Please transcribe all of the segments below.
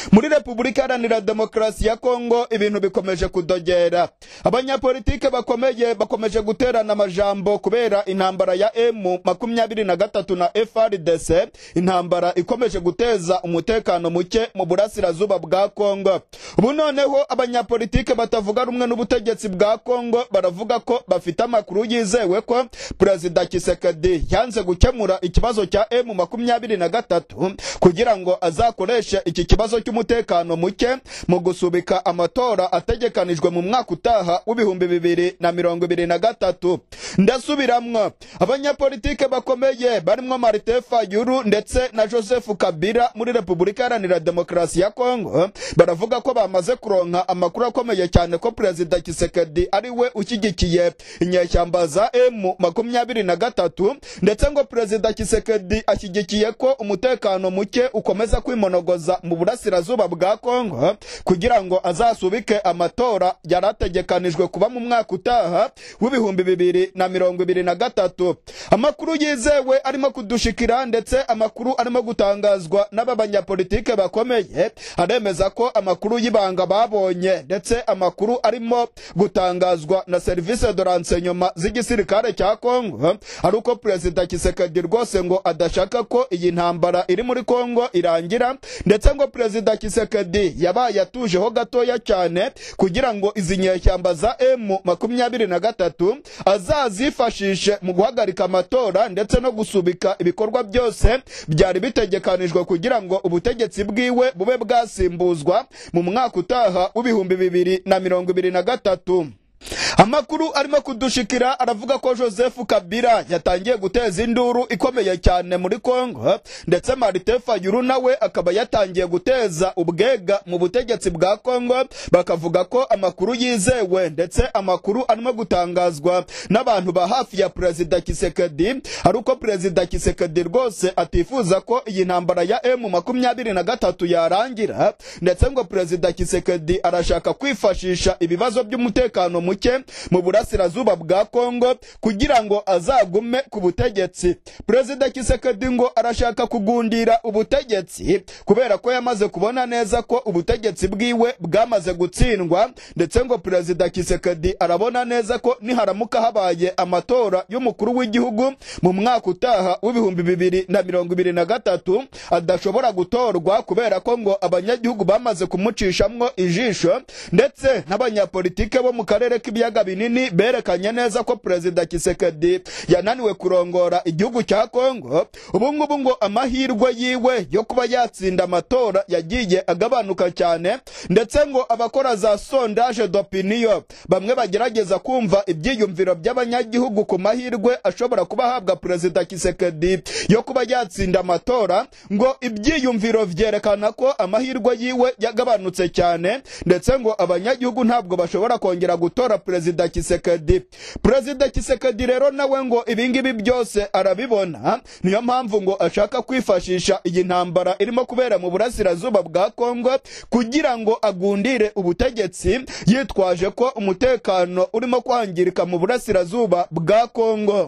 muri repubulika iharanira demokarasi ya kongo ibintu bikomeje kudogera abanyapolitike bakomeye bakomeje guterana amajambo kubera intambara ya emu makumyabiri na gatatu na frdc intambara ikomeje guteza umutekano muke mu burasirazuba bwa kongo ubu noneho abanyapolitike batavuga rumwe n'ubutegetsi bwa kongo baravuga ko bafite amakuru yizewe ko perezida kisekedi yanze gukemura ikibazo cya emu makumyabiri na gatatu kugira ngo azakoreshe iki kibazo cy'umutekano muke mu gusubika amatora ategekanijwe mu mwaka utaha w'ibihumbi bibiri na mirongo ibiri na gatatu ndasubiramwo abanyapolitike bakomeye barimo marite fayulu ndetse na joseph kabila muri repubulika iharanira demokarasi ya kongo baravuga ko bamaze kuronka amakuru akomeye cyane ko perezida kisekedi ari we ushyigikiye inyeshyamba za emu makumyabiri na gatatu ndetse ngo perezida kisekedi ashyigikiye ko umutekano muke ukomeza kwimonogoza mu burasirazuba bwa kongo kugira ngo azasubike amatora yari ategekanijwe kuba mu mwaka utaha w'ibihumbi bibiri na mirongo ibiri na gatatu amakuru yizewe arimo kudushikira ndetse amakuru arimo gutangazwa n'aba banyapolitike bakomeye aremeza ko amakuru y'ibanga babonye ndetse amakuru arimo gutangazwa na serivisi de renseignement z'igisirikare cya kongo ari uko perezida kisekedi rwose ngo adashaka ko iyi ntambara iri muri kongo irangira ndetse ngo perezida kisekedi yabaye atujeho gatoya cyane kugira ngo izi nyeshyamba za emu makumyabiri na gatatu azazifashishe mu guhagarika amatora ndetse no gusubika ibikorwa byose byari bitegekanijwe kugira ngo ubutegetsi bwiwe bube bwasimbuzwa mu mwaka utaha w'ibihumbi bibiri na mirongo ibiri na gatatu amakuru arimo kudushikira aravuga ko joseph kabila yatangiye guteza induru ikomeye cyane muri kongo ndetse marite fayulu nawe akaba yatangiye guteza ubwega mu butegetsi bwa kongo bakavuga ko amakuru yizewe ndetse amakuru arimo gutangazwa n'abantu ba hafi ya perezida kisekedi ari uko perezida kisekedi rwose atifuza ko iyi ntambara ya emu makumyabiri na gatatu yarangira ndetse ngo perezida kisekedi arashaka kwifashisha ibibazo by'umutekano muke mu burasirazuba bwa kongo kugira ngo azagume ku butegetsi perezida kisekedi ngo arashaka kugundira ubutegetsi kubera ko yamaze kubona neza ko ubutegetsi bwiwe bwamaze gutsindwa ndetse ngo perezida kisekedi arabona neza ko niharamuka habaye amatora y'umukuru w'igihugu mu mwaka utaha w'ibihumbi bibiri na mirongo ibiri na gatatu adashobora gutorwa kubera ko ngo abanyagihugu bamaze kumucishamwo ijisho ndetse n'abanyapolitike bo mu karere k'ibiyaga binini berekanye neza ko perezida kisekedi yananiwe kurongora igihugu cya kongo ubu ngubu ngo amahirwe yiwe yo kuba yatsinda amatora yagiye agabanuka cyane ndetse ngo abakora za sondage d'opinion bamwe bagerageza kumva ibyiyumviro by'abanyagihugu ku mahirwe ashobora kuba ahabwa perezida kisekedi yo kuba yatsinda amatora ngo ibyiyumviro vyerekana ko amahirwe yiwe yagabanutse cyane ndetse ngo abanyagihugu ntabwo bashobora kongera gutora perezida kisekedi perezida kisekedi rero nawe ngo ibingibi byose arabibona niyo mpamvu ngo ashaka kwifashisha iyi ntambara irimo kubera mu burasirazuba bwa kongo kugira ngo agundire ubutegetsi yitwaje ko umutekano urimo kwangirika mu burasirazuba bwa kongo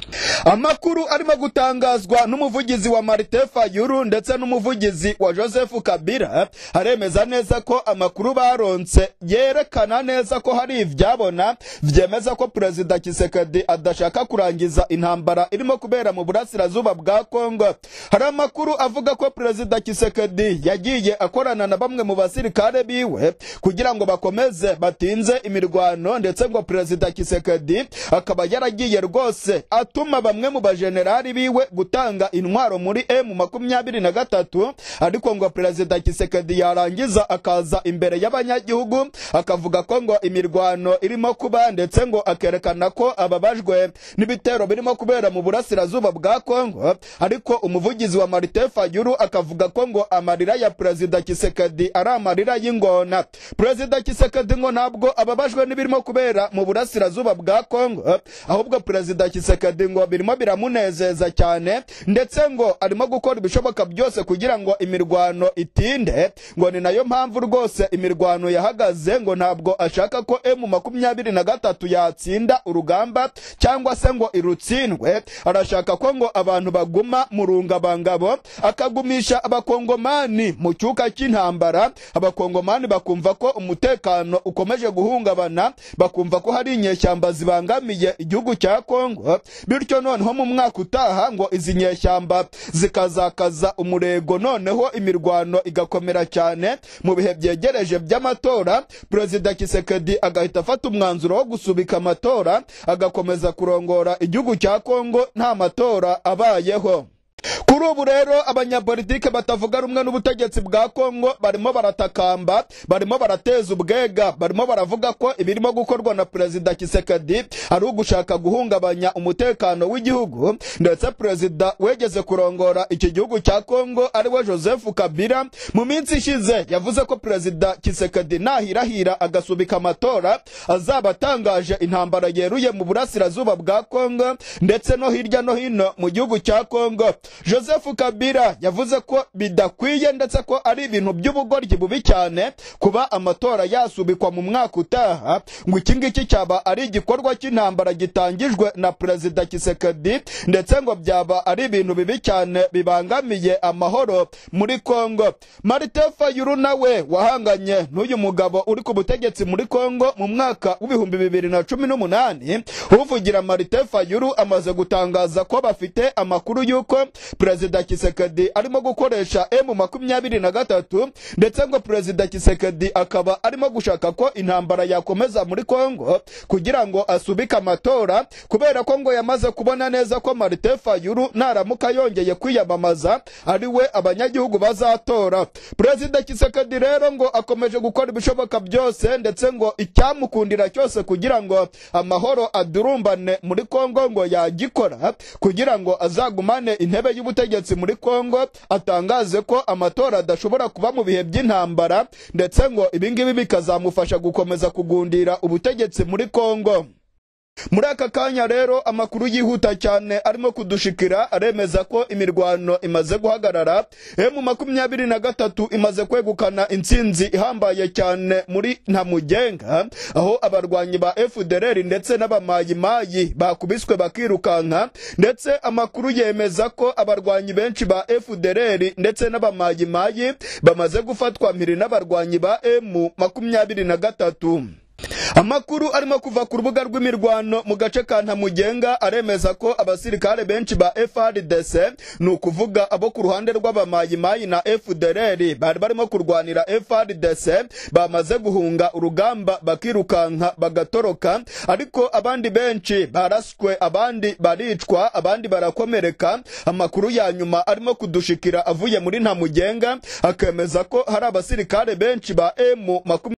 amakuru arimo gutangazwa n'umuvugizi wa marite fayulu ndetse n'umuvugizi wa joseph kabila aremeza neza ko amakuru baronse yerekana neza ko hari ibyabona byemeza ko perezida kisekedi adashaka kurangiza intambara irimo kubera mu burasirazuba bwa kongo hari amakuru avuga ko perezida kisekedi yagiye akorana na bamwe mu basirikare biwe kugira ngo bakomeze batinze imirwano ndetse ngo perezida kisekedi akaba yaragiye rwose atuma bamwe mu bajenerali biwe gutanga intwaro muri emu makumyabiri na gatatu ariko ngo perezida kisekedi yarangiza akaza imbere y'abanyagihugu akavuga ko ngo imirwano irimo kuba ndetse ngo akerekana ko ababajwe n'ibitero birimo kubera mu burasirazuba bwa kongo ariko umuvugizi wa marite fayulu akavuga ko ngo amarira ya perezida kisekedi ari amarira y'ingona perezida kisekedi ngo ntabwo ababajwe n'ibirimo kubera mu burasirazuba bwa kongo ahubwo perezida kisekedi Kisekedi ngo birimo biramunezeza cyane ndetse ngo arimo gukora ibishoboka byose kugira ngo imirwano itinde ngo ni nayo mpamvu rwose imirwano yahagaze ngo ntabwo ashaka ko emu makumyabiri na gatatu yatsinda urugamba cyangwa se ngo irutsindwe arashaka ko ngo abantu baguma mu rungabangabo akagumisha abakongomani mu cyuka cy'intambara abakongomani bakumva ko umutekano ukomeje guhungabana bakumva ko hari inyeshyamba zibangamiye igihugu cya kongo bityo noneho mu mwaka utaha ngo izi nyeshyamba zikazakaza umurego noneho imirwano igakomera cyane mu bihe byegereje by'amatora perezida kisekedi agahita afata umwanzuro wo gusubika amatora agakomeza kurongora igihugu cya kongo nta matora abayeho kuri ubu rero abanyapolitike batavuga rumwe n'ubutegetsi bwa kongo barimo baratakamba barimo barateza ubwega barimo baravuga ko ibirimo gukorwa na perezida kisekedi ari ugushaka guhungabanya umutekano w'igihugu ndetse perezida wegeze kurongora iki gihugu cya kongo ariwe joseph kabila mu minsi ishize yavuze ko perezida kisekedi nahirahira agasubika amatora azaba atangaje intambara yeruye mu burasirazuba bwa kongo ndetse no hirya no hino mu gihugu cya kongo joseph kabila yavuze ko bidakwiye ndetse ko ari ibintu by'ubugoryi bubi cyane kuba amatora yasubikwa mu mwaka utaha ngo iki ngiki cyaba ari igikorwa cy'intambara gitangijwe na perezida kisekedi ndetse ngo byaba ari ibintu bibi cyane bibangamiye amahoro muri kongo marite fayulu nawe wahanganye n'uyu mugabo uri ku butegetsi muri kongo mu mwaka w'ibihumbi bibiri na cumi n'umunani uvugira marite fayulu amaze gutangaza ko bafite amakuru y'uko perezida kisekedi arimo gukoresha emu makumyabiri na gatatu ndetse ngo perezida kisekedi akaba arimo gushaka ko intambara yakomeza muri kongo kugira ngo asubike amatora kubera ko ngo yamaze kubona neza ko marite fayulu naramuka yongeye kwiyamamaza ari we abanyagihugu bazatora perezida kisekedi rero ngo akomeje gukora ibishoboka byose ndetse ngo icyamukundira cyose kugira ngo amahoro adurumbane muri kongo ngo yagikora kugira ngo azagumane intebe y'ubutegetsi muri kongo atangaze ko amatora adashobora kuba mu bihe by'intambara ndetse ngo ibingibi bikazamufasha gukomeza kugundira ubutegetsi muri kongo muri aka kanya rero amakuru yihuta cyane arimo kudushikira aremeza ko imirwano imaze guhagarara emu makumyabiri na gatatu imaze kwegukana intsinzi ihambaye cyane muri ntamugenga aho abarwanyi ba fdr ndetse n'abamayimayi bakubiswe bakirukanka ndetse amakuru yemeza ko abarwanyi benshi ba fdr ndetse n'abamayimayi bamaze gufatwa mpiri n'abarwanyi ba emu makumyabiri na gatatu amakuru arimo kuva ku rubuga rw'imirwano mu gace ka ntamugenga aremeza ko abasirikare benshi ba frdc ni ukuvuga abo ku ruhande rw'abamayimayi na fdr bari barimo kurwanira frdc bamaze guhunga urugamba bakirukanka bagatoroka ariko abandi benshi baraswe abandi baricwa abandi barakomereka amakuru ya nyuma arimo kudushikira avuye muri ntamugenga akemeza ko hari abasirikare benshi ba emu makumyabiri